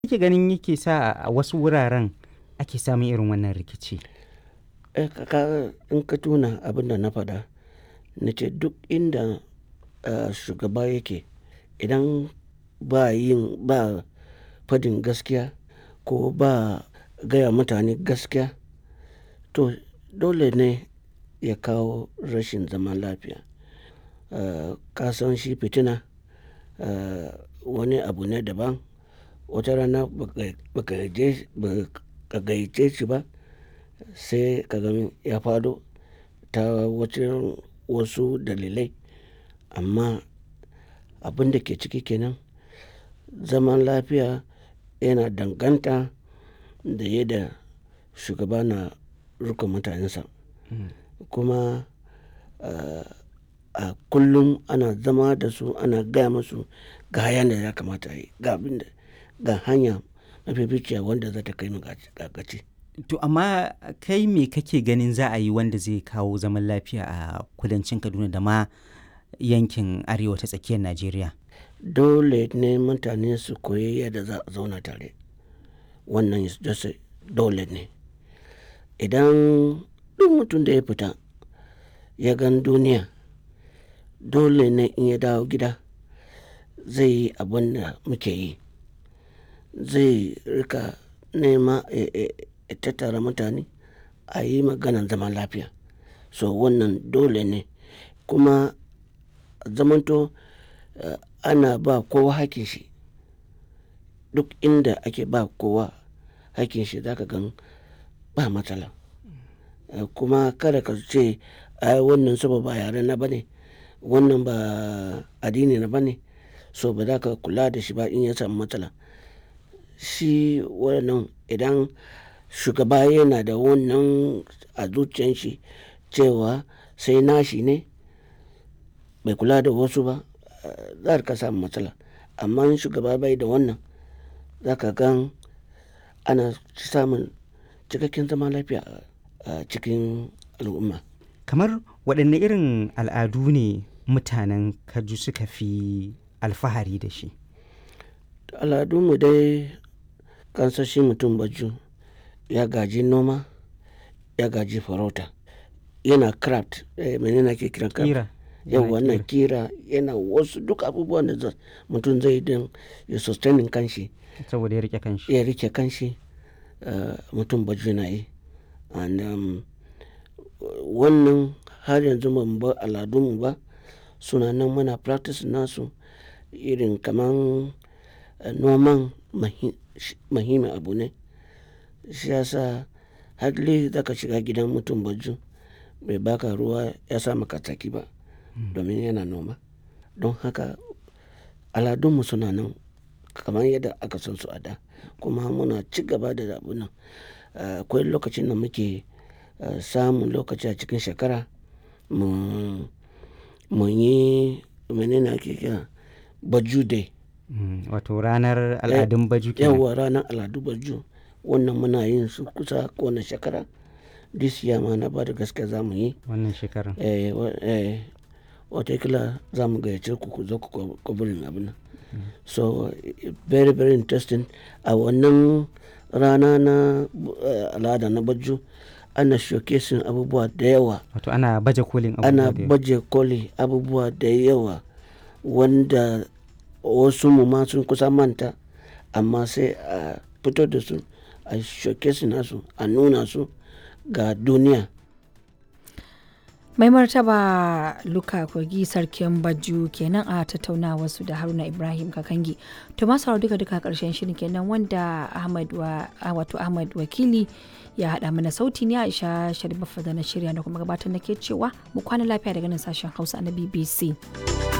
kake ganin yake sa a wasu wuraren ake samun irin wannan rikici? Eh, ka ka in ka tuna abin da na faɗa, na ce duk inda, ah, shugaba yake idan ba yin ba fadin gaskiya ko ba gaya mutane gaskiya, to dole ne ya kawo rashin zaman lafiya. Ah, ka san shi fitina, ah, wani abu ne daban. Wata rana ba ka, ba ka je, ba ka gayyace shi ba sai ka gan ya faɗo ta wajen wasu dalilai. Amma abin da ke ciki kenan, zaman lafiya yana danganta da yadda shugaba na riƙon mutanensa. Kuma, ah, a kullum ana zama da su, ana gaya musu ga yanda ya kamata a yi, ga abin da, ga hanya mafificiya wanda za ta kai mu ga gaci. To amma kai me kake ganin za a yi wanda zai kawo zaman lafiya a kudancin Kaduna da ma yankin arewa ta tsakiyar Najeriya? Dole ne mutane su koyi yadda za a zauna tare. Wannan just dole ne. Idan duk mutum da ya fita ya gan duniya, dole ne in ya dawo gida zai yi abin da muke yi. Zai riƙa nema, eh, eh, tattara mutane a yi maganan zaman lafiya. So wannan dole ne. Kuma zamanto, ah, ana ba kowa hakkin shi. Duk inda ake ba kowa hakkin shi za ka gan ba matsala. Kuma kada ka ce ai wannan saboda ba yare na ba ne, wannan ba addini na ba ne, so ba za ka kula da shi ba in ya samu matsala. Shi wannan idan shugaba yana da wannan a zuciyan shi cewa sai nashi ne bai kula da wasu ba, za ka samu matsala. Amma in shugaba bai da wannan, za ka gan ana samun cikakken zaman lafiya a cikin al'umma. Kamar waɗanne irin al'adu ne mutanen Kaju suka fi alfahari da shi? Al'adun mu dai kan san shi mutum Baju ya gaji noma, ya gaji farauta. Yana craft, eh, mene ne ake kiran craft? Ƙira. Yauwa yana ƙira, yana wasu duk abubuwan da mutum zai yi don ya sustaining kanshi. Saboda ya riƙe kanshi. Ya riƙe kanshi, ah, mutum Baju yana yi. And, um, wannan har yanzu ba mu bar al'adun mu ba. Suna nan muna practice nasu irin kaman noman muhimmin abu ne. Shi ya sa hardly za ka shiga gidan mutum Baju bai baka ruwa ya sa maka tsaki ba domin yana noma. Don haka al'adun mu suna nan kamar yadda aka san su a da. Kuma muna ci gaba da abun nan. Ah, akwai lokacin da muke, ah, samun lokaci a cikin shekara mu, mu yi mene ne ake kira Baju Day. Wato ranar al'adun Baju kenan. Yauwa ranar al'adu Baju. Wannan muna yin su kusa kowane shekara. This year ma na bada gaskiya za mu yi. Wannan shekarar. Eh, eh, watakila za mu gayyace ku ku zo ku covering abun nan. So very, very interesting. A wannan rana na, ah, al'ada na Baju ana showcasing abubuwa da yawa. Wato ana baje kolin abubuwa Ana da yawa. baje koli abubuwa da yawa wanda wasu mu ma sun kusa manta amma sai a fito da su, a showcasing nasu, a nuna su ga duniya. Mai martaba Luka Kogi Sarkin Baju kenan a tattaunawar su da Haruna Ibrahim Kakangi. To masu sauraro duka duka ƙarshen shirin kenan wanda Ahmad wa, wato Ahmad Wakili ya haɗa mana sauti ne Aisha Sharif da na shirya da kuma gabatar nake cewa mu kwana lafiya daga nan sashen Hausa na BBC.